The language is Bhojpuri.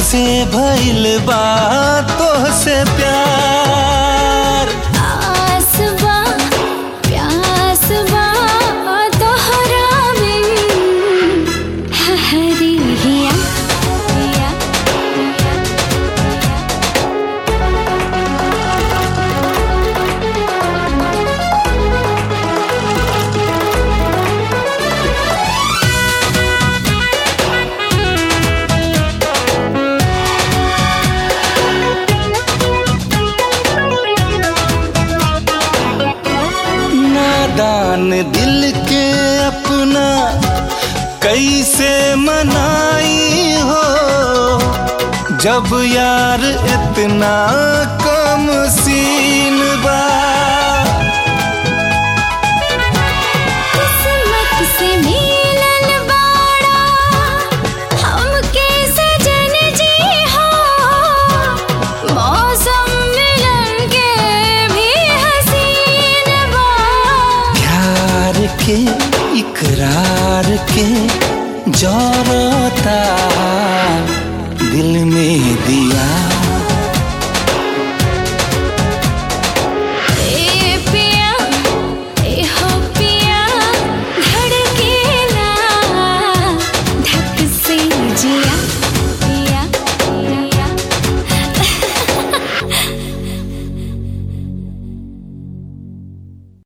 से भइल बा तोहसे प्यार आसवा प्यासवा तोहरा में हरी हिया हिया नादान दिल के अपना कैसे मनाई हो जब यार इतना कम सीन बा किस्मत से मिलल बाड़ा हमके सजन जी हो मौसम मिलन के भी हसीन बा प्यार के इकरार के जरता दिल में दिया